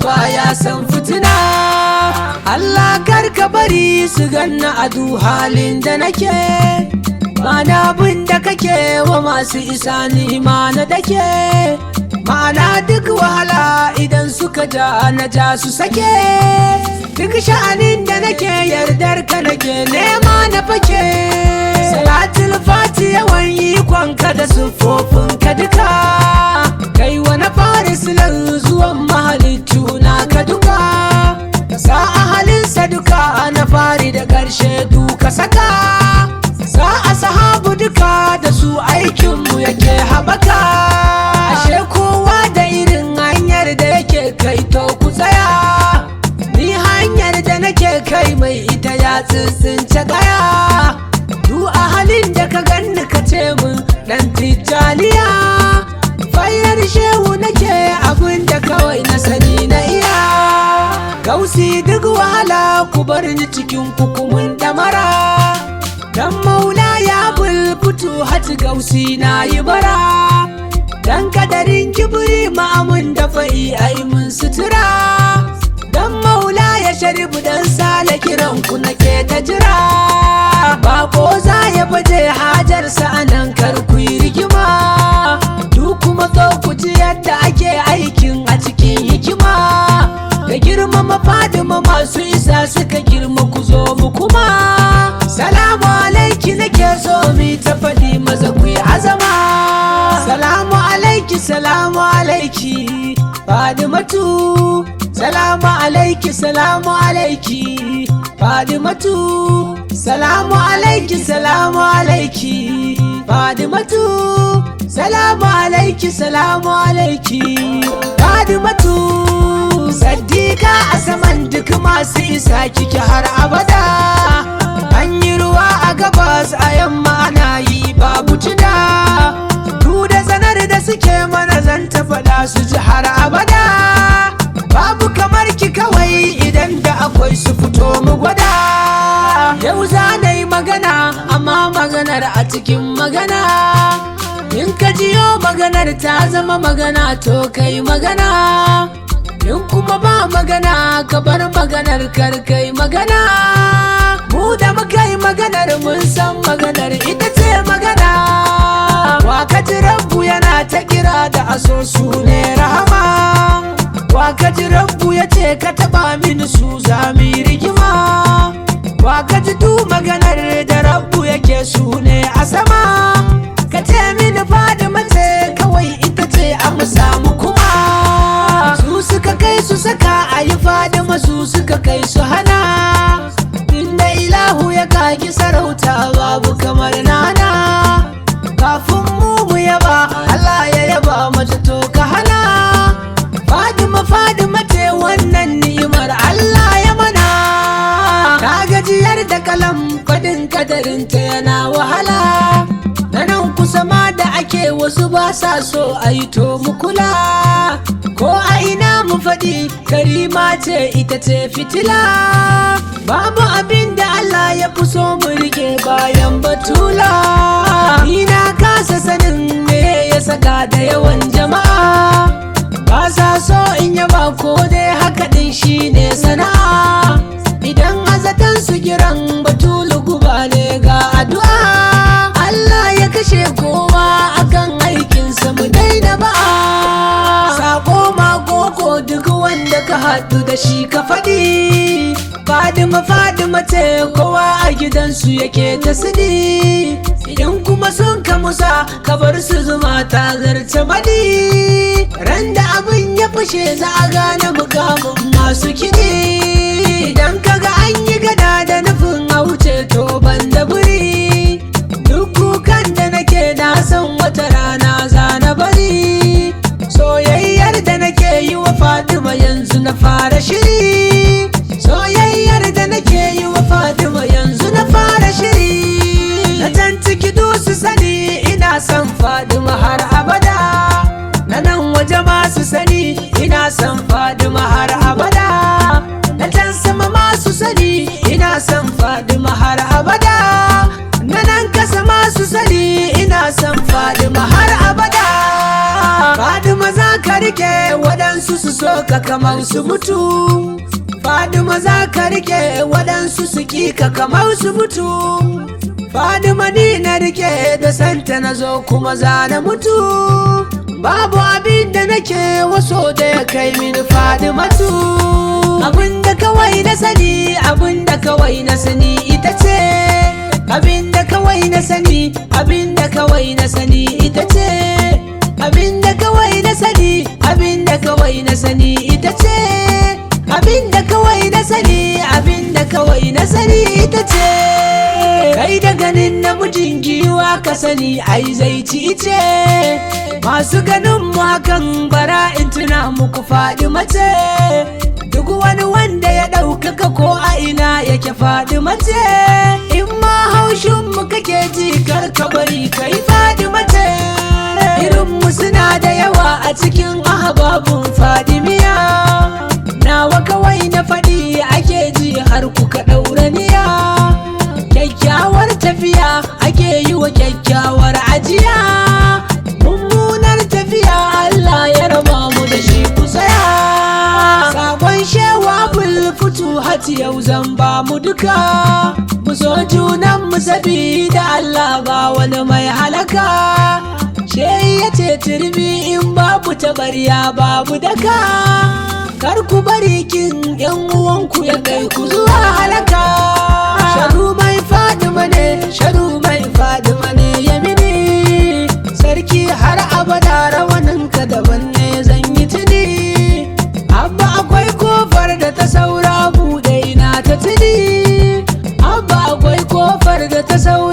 baya san fitina Allah kar ka bari su ganna a du halin da nake mana bin da kake wa masu isa ni na dake mana duk wahala idan suka ja na ja su sake duk sha'anin da nake yardar ka nake nema na fake salatul fati yawan ikonka da ka duka kai wani farisilan zuwan mahalittu na ka duka sa ahalinsa duka na fari da ƙarshe duka saka sa a sahabu duka da su aikinmu yake haɓaka ashe kowa da irin hanyar da yake kai to ku tsaya ni hanyar da nake kai mai ita ya tsintsince gaya du a halin da ka ganni ka ce mun dan tijjaniya fayar shehu nake abin da kawai na sani na iya gausi duk wahala ku bar ni cikin kukumin damara dan maula ya bulbutu hati gausi na yi bara dan kadarin kibiri ma'amun da fa'i ai mun sutura dan maula ya sharibu dan sale kiran ku nake ta jira bako za ya baje hajarsa anan kar ku yi rigima duk kuma zo ku ji yadda ake aikin a cikin hikima da girmama fadima masu isa suka girma ku zo mu kuma salamu alaiki nake so mi ta faɗi maza ku yi azama salamu alaiki salamu alaiki fadimatu salamu alaiki salamu alaiki fadimatu salamu alaiki salamu alaiki fadimatu salamu alaiki salamu alaiki fadimatu Saddiqa a saman duk masu isa kike har abada An yi ruwa a gabas a yamma ana yi babu cida Du da zanar da suke mana zan ta faɗa su ji har abada Babu kamar ki kawai idan da akwai su fito mu gwada Yau za na yi magana amma maganar a cikin magana In ka jiyo maganar ta zama magana to kai magana In kuma ba magana ka bar maganar karkai magana Mu da muka yi maganar mun san maganar ita ce magana Wa ka ji rabbu yana ta kira da aso su ne rahama Wa ka ji rabbu ya ce ka taba mini su za mu yi rigima Wa ka ji du maganar da rabbu yake su ne a sama Ka ce mini fadi mace kawai ita ce a mu samu kuma su suka kai su saka a yi fadima su suka kai su hana inda ilahu ya kaki sarauta babu kamar nana kafin mu mu yaba Allah ya yaba mata to ka hana fadima fadima ce wannan ni'imar Allah ya mana ka gajiyar da kalam fadin kadarinta yana wahala na nan kusa ma da ake wasu ba sa so a yi to mu kula ko a ina mu faɗi karima ce ita ce fitila babu abin da Allah ya fi so mu rike bayan batula ni na kasa sanin me ya saka da yawan jama'a ba sa so in yaba ko dai haka din shine sana'a idan azatan su kiran batulu guba ne ga addu'a Allah ya kashe kowa akan aikinsa mu daina ba'a sako magoko duk wanda ka haɗu da shi ka faɗi Fadima Fadima ce kowa a gidansu yake ta sidi idan kuma sun ka musa ka bar su zuma ta zarce madi ran da abin ya fashe za a gane mukamin masu kiɗi idan kaga an yi gada da nufin a wuce to ban da buri duk kukan da nake na san wata rana za na bari soyayyar da nake yi wa Fatima yanzu na fara shiri soyayyar da nake yi wa Fatima yanzu na fara shiri na can ciki su sani ina son Fatima har abada na nan waje masu sani ina son Fatima har abada na can sama masu sani ina son Fatima har abada na nan kasa masu sani ina son Fatima har abada Fatima za ka ka rike waɗansu su so ka kamar su mutu Fadima za ka rike waɗansu su ƙi ka kamar su mutu Fadima ni na rike da santa na zo kuma za na mutu Babu abin da nake waso da ya kai mini Fadimatu Abin da kawai na sani abin da kawai na sani ita ce Abin da kawai na sani abin da kawai na sani ita ce Abin da kawai na sani abin da kawai na sani ita ce Abin da kawai na sani abin da kawai na sani ita ce Kai da ganin namijin giwa ka sani ai zai ci ice Masu ganin mu hakan bara in tuna muku faɗi mace Duk wani wanda ya ɗaukaka ko a ina yake faɗi mace In ma haushin mu kake ji kar ka bari kai faɗi mace Irin mu suna da yawa a cikin ahababun fadimiya Nawa kawai na faɗi ake ji har kuka ɗaura niya Kyakkyawar tafiya ake yi wa kyakkyawar ajiya Mummunar tafiya Allah ya raba mu da shi ku tsaya Sakon shewa bulfutu hati yau zan ba mu duka Mu so junan mu sabida Allah ba wani mai halaka She ya ce turmi in babu tabarya babu daka Kar ku bari kin yan uwanku ya kai ku zuwa halaka Sharu mai fadima ne, sharu mai fadima ne yamini Sarki har abada rawaninka daban ne zan yi tuni Abba akwai kofar da ta saura buɗe ina ta tuni Abba akwai kofar da ta saura